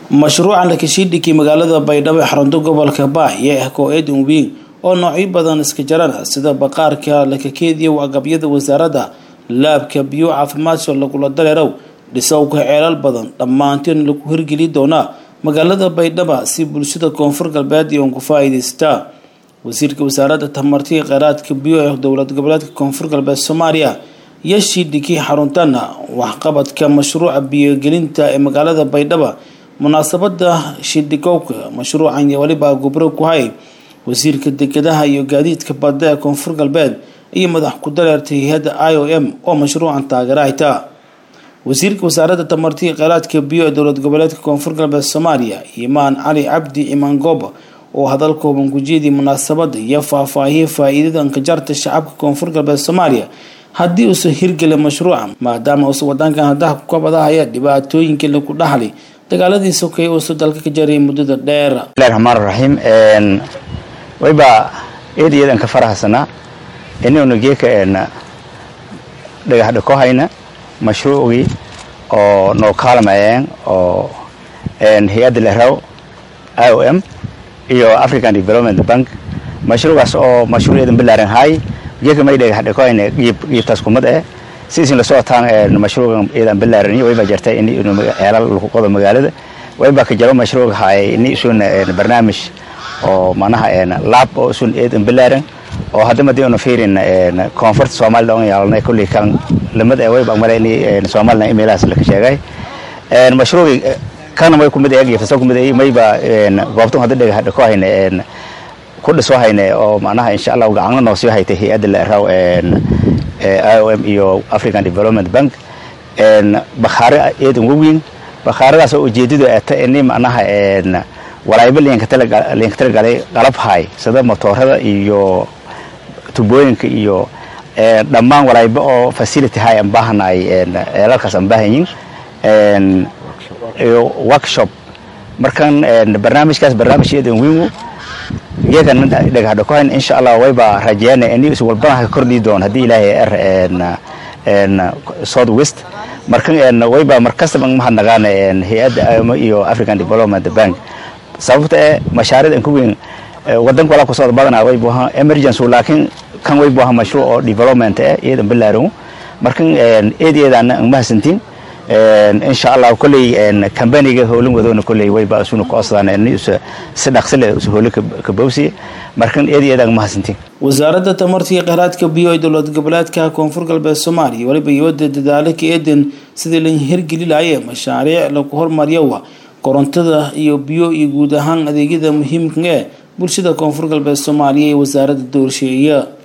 mashruuca lakashiidhigii magaalada baydhabo ee xarunta gobolka baahye ah koo-eedin weyn oo noocyo badan iska jarana sida baqaarka lakakeediya agabyada wasaaradda laabka biyo caafimaadka lagula dareerow dhisowka ceelal badan dhammaantiin lagu hirgeli doonaa magaalada baydhaba si bulshada koonfur galbeed iyoon ku faa-iideystaa wasiirka wasaaradda tamartiga kheyraadka biyo ee dowlad goboleedka koonfur galbeed soomaaliya iyo shiidhigii xaruntana waxqabadka mashruuca biyogelinta ee magaalada baydhaba munaasabada shidhigowka mashruucan iyo weliba gubro ku hay wasiirka dekedaha iyo gaadiidka badda ee koonfur galbeed iyo madax ku dareertay hay-adda i o m oo mashruucan taageera hayta wasiirka wasaaradda tamartiga kheyraadka biyo ee dowlad goboleedka koonfur galbeed soomaaliya imaan cali cabdi imaan gooba oo hadal kooban gujeedii munaasabada iyo faahfaahiyay faa-iidada ankajarta shacabka koonfur galbeed soomaaliya haddii uusan hirgelin mashruuca maadaama uusan wadankan haddaha ku kabadahaya dhibaatooyinkii lagu dhaxlay dagaaladii sokay uusan dalka ka jaray muddada dheer bismillahi raxmaan raxiim wayba eed iyadan ka farahsanaa inaynu geeka dhagax dhako hayna mashruucii oo noo kaalmayeen oo hay-adda lehraw i o m iyo african development bank mashruucaas oo mashruucyadan balaaran haay geeka may dhagax dhako hayna qiibtaas kumad eh sidiisin la socotaan mashruucan iyadan balaaran iyo wayba jirtay in ceelal lagu qodo magaalada wayba ka jaro mashruuc haay ini isun barnaamij oo manaha laab oo isun eedan balaaran oo hadda madii una fiirin koonfurta soomaalida on yaalnay kulli kan lamid ee wayba male ini soomaalina imeelahaas laka sheegay mashruuci kana way kumid eeg iyo fasal kumid ee mayba goobtan hadda dhagax dhako hayne ku dhiso hayne oo manaha insha allah gacanna noo sii haytay hay-adda la raw i o m iyo african development bank bakhaare eedan waweyn bakhaaradaas oo ujeedadu ata ini manaha walaayba liinka talagalay qalab haay sida motoorada iyo tubooyinka iyo dhammaan walaayba oo facility haay aan baahanaay ceelalkaas aan baahanyin iyo workshop markan barnaamijkaas barnaamij eedan weyn geekan dhagax dhakohayn insha allah wayba rajeeyana ini is walbana ka kordhi doon haddii ilaahay er south west markan wayba markastaba mahadnaqaan hay-adda imo iyo african development bank sababta ee mashaariid an ku weyn wadanka walaa kusocda badana way buaha emergency laakiin kan way buaha mashruuc oo development eh iyadan balaaran markan eed iyadana ang mahadsantiin insha allah kolley kambaniga howlin wadoona kolley wayba isuna ku osdaan ini si dhaqsi leh isu howli ka bowsiya markan eed iyada ang mahadsantiin wasaaradda tamartiga kheyraadka biyo ee dowlad goboleedka koonfur galbeed soomaaliya weliba iyowada dadaalo ka eedan sidii la hirgeli lahaye mashaariic lagu hormariyowa korontada iyo biyo iyo guud ahaan adeegyada muhiimka ee bulshada koonfur galbeed soomaaliya ee wasaaradda doorsheeya